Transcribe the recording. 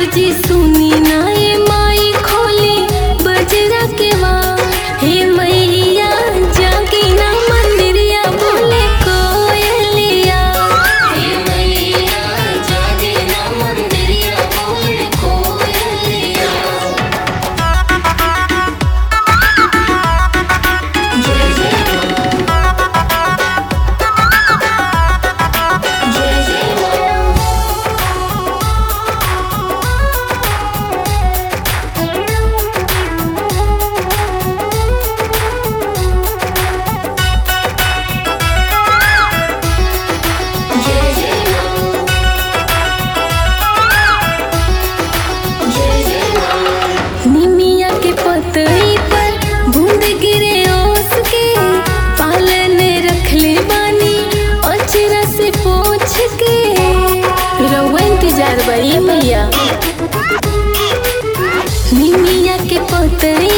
जी सुनी ना ये माई खोली बजरा के वार हे मैया जागी ना मंदिरिया बोले कोयलिया हे मैया जागी ना मंदिरिया बोले कोयलिया जय जय जय जय जय जय जय जय निमिया के पतई पर बूंद गिरे ओस के पालन रखले बानी अचरा से पोछ के रउआ इंतजार बड़ी मैया निमिया के पतई